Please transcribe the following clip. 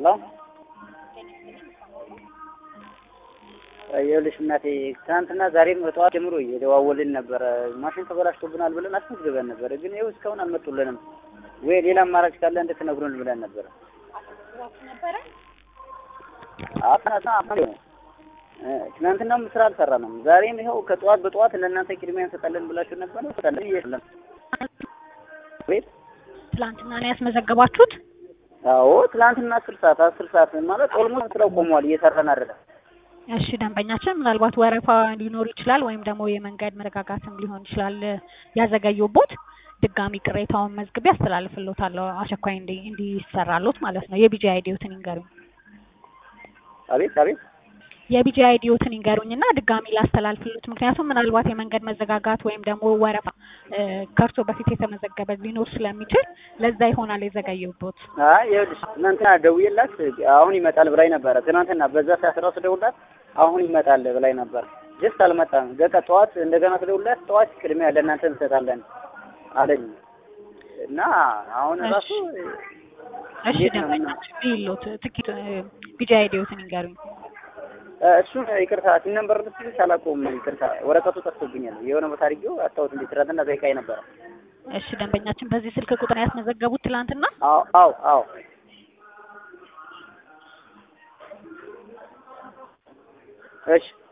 ላ ይኸውልሽ እናቴ ትናንትና ዛሬም በጠዋት ጀምሮ እየደዋወልን ነበረ። ማሽን ተበላሽቶብናል ብለን አስመዝግበን ነበረ፣ ግን ይኸው እስካሁን አልመጡልንም። ወይ ሌላ አማራጭ ካለ እንድትነግሩን ብለን ነበረ። አፍናሳ ትናንትናም ስራ አልሰራንም። ዛሬም ይኸው ከጠዋት በጠዋት ለእናንተ ቅድሚያ እንሰጣለን ብላችሁ ነበር። እንሰጣለን እየለም ቤት ትላንትና ነው ያስመዘገባችሁት? አዎ ትናንትና አስር ሰዓት አስር ሰዓት ማለት ኦልሞስት ስራው ቆሟል። እየሰራን አይደለም። እሺ ደንበኛችን ምናልባት ወረፋ ሊኖር ይችላል ወይም ደግሞ የመንገድ መረጋጋትም ሊሆን ይችላል ያዘገዩቦት ድጋሚ ቅሬታውን መዝግቤ አስተላልፍልዎታለሁ። አስቸኳይ እንዲ እንዲሰራሎት ማለት ነው። የቢጂ አይዲዎትን ይንገሩኝ። አቤት አቤት የቢጂ አይዲዎትን ይንገሩኝና ድጋሚ ላስተላልፍልዎት። ምክንያቱም ምናልባት የመንገድ መዘጋጋት ወይም ደግሞ ወረፋ ከእርሶ በፊት የተመዘገበ ሊኖር ስለሚችል ለዛ ይሆናል የዘገየቦት። አይ ይኸውልሽ ትናንትና ደውዬላት አሁን ይመጣል ብላኝ ነበረ። ትናንትና በዛ ሰዓት እራሱ ደውላት አሁን ይመጣል ብላኝ ነበር። ጀስት አልመጣም። በቃ ጠዋት እንደገና ስደውልላት ጠዋት ቅድሚያ ለእናንተ እንሰጣለን አለኝ እና አሁን ራሱ እሺ ደንበኛችን ቢሎት ትኬት ቢጂ አይዲዎትን ይንገሩኝ። እሱን ይቅርታ ሲም ነበር ልትልሽ አላውቀውም። ይቅርታ ወረቀቱ ጠፍቶብኛል። የሆነ ቦታ አድርጌው አስታውት እንዴ ትናንትና ጠይቃኝ ነበረ። እሺ ደንበኛችን በዚህ ስልክ ቁጥር ያስመዘገቡት ትላንትና? አዎ አዎ አዎ እሺ